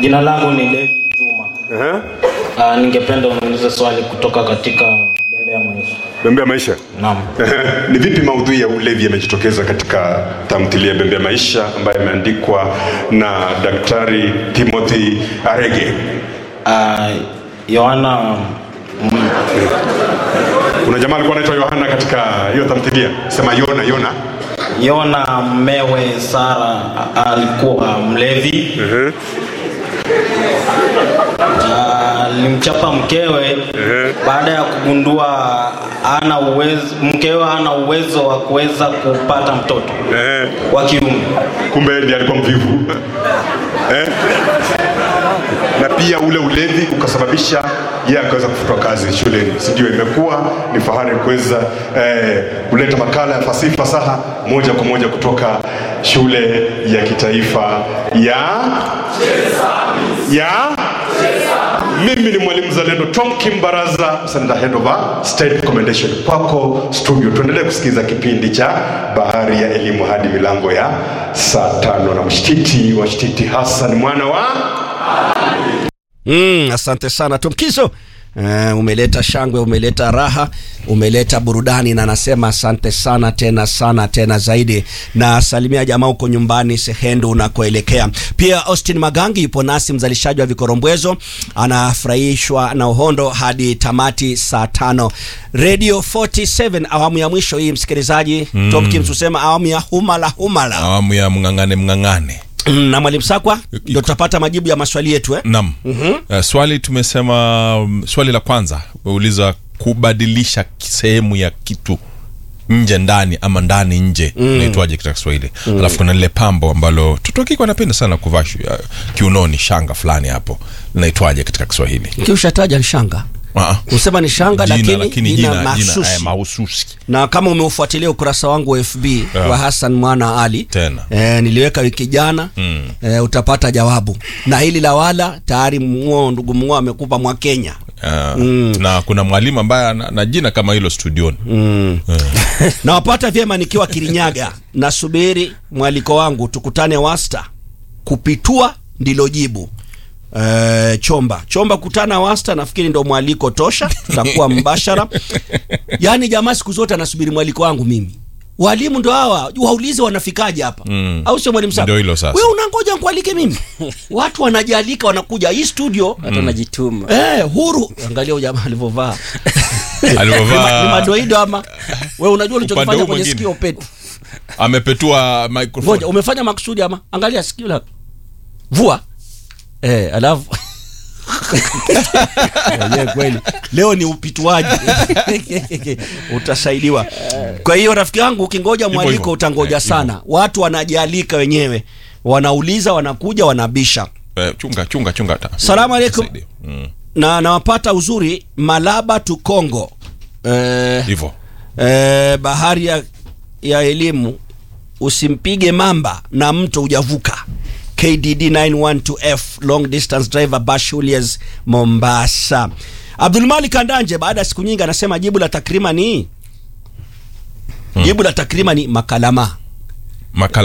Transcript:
Jina langu ni David Juma. Ehe. Uh, ningependa uniulize swali kutoka katika Bembe ya Maisha. Bembe ya maisha. Naam. Ni vipi maudhui ya ulevi yamejitokeza katika tamthilia Bembe ya Maisha ambayo imeandikwa na Daktari Timothy Arege? Uh, Yohana mm, Kuna jamaa alikuwa anaitwa Yohana katika hiyo tamthilia, sema Yona. Yona Yona mmewe Sara a- alikuwa mlevi. Ehe. Ah, Alimchapa mkewe baada ya kugundua ana uwezo, mkewe hana uwezo wa kuweza kupata mtoto Ehe. wa kiume. kumbe ndiye alikuwa mvivu eh? na pia ule ulevi ukasababisha yeye akaweza kufutwa kazi shuleni si ndio imekuwa ni fahari kuweza eh, kuleta makala ya fasihi fasaha moja kwa moja kutoka shule ya kitaifa ya ya mimi ni mwalimu zalendo tom kimbaraza Senator head of a state commendation kwako studio tuendelee kusikiza kipindi cha bahari ya elimu hadi milango ya saa tano na mshtiti wa shtiti hassan mwana wa Mm, asante sana Tumkizo. Uh, umeleta shangwe, umeleta raha, umeleta burudani na nasema asante sana tena sana tena zaidi, na salimia jamaa huko nyumbani Sehendu unakoelekea. Pia Austin Magangi yupo nasi, mzalishaji wa vikorombwezo, anafurahishwa na uhondo hadi tamati saa tano. Radio 47 awamu ya mwisho hii, msikilizaji mm. Tom Kims husema awamu ya humala humala awamu ya mng'ang'ane mng'ang'ane na mwalimu Sakwa ndio tutapata majibu ya maswali yetu eh? nam uh, swali tumesema um, swali la kwanza uliza kubadilisha sehemu ya kitu nje ndani ama ndani nje mm. naitwaje katika kiswahili mm. alafu kuna lile pambo ambalo tutokiko anapenda sana kuvaa shu- uh, kiunoni shanga fulani hapo linaitwaje katika kiswahili Kiushataja ni shanga Ah, usema ni shanga jina, lakini, lakini jina, jina, jina mahsusi. eh, mahususi na kama umeufuatilia ukurasa wangu wa FB Yeah. wa Hassan Mwana Ali Tena. e, niliweka wiki jana mm. e, utapata jawabu na hili la wala tayari mng'oo ndugu mng'oo amekupa mwa Kenya uh, na kuna mwalimu ambaye ana na jina kama hilo studioni mm. nawapata vyema nikiwa Kirinyaga nasubiri mwaliko wangu tukutane wasta kupitua ndilo jibu Uh, chomba chomba kutana wasta nafikiri ndo mwaliko tosha tutakuwa mbashara yaani jamaa siku zote anasubiri mwaliko wangu mimi walimu ndo hawa waulize wanafikaje hapa Mm. au sio mwalimu Ndio hilo sasa. we unangoja nkualike mimi watu wanajalika wanakuja hii studio hata unajituma eh, huru angalia huyu jamaa alivyovaa ni alivyovaa madoido ama we unajua Upande ulichokifanya huu kwenye mwingine. sikio petu amepetua microphone ngoja umefanya makusudi ama angalia sikio la vua eh, alafu Wenyewe kweli leo ni upituaji utasaidiwa kwa hiyo rafiki yangu ukingoja mwaliko hivyo. utangoja Eh, sana watu wanajialika wenyewe wanauliza wanakuja wanabisha Eh, chunga chunga chunga ta. Salamu alaikum. Saidia. Mm, na nawapata uzuri malaba tu Kongo eh, hivyo eh, bahari ya, ya elimu usimpige mamba na mto ujavuka kdd 912f long distance driver bashulias mombasa abdulmalik andanje baada ya siku nyingi anasema jibu la takrima ni jibu la takrima ni makalama makala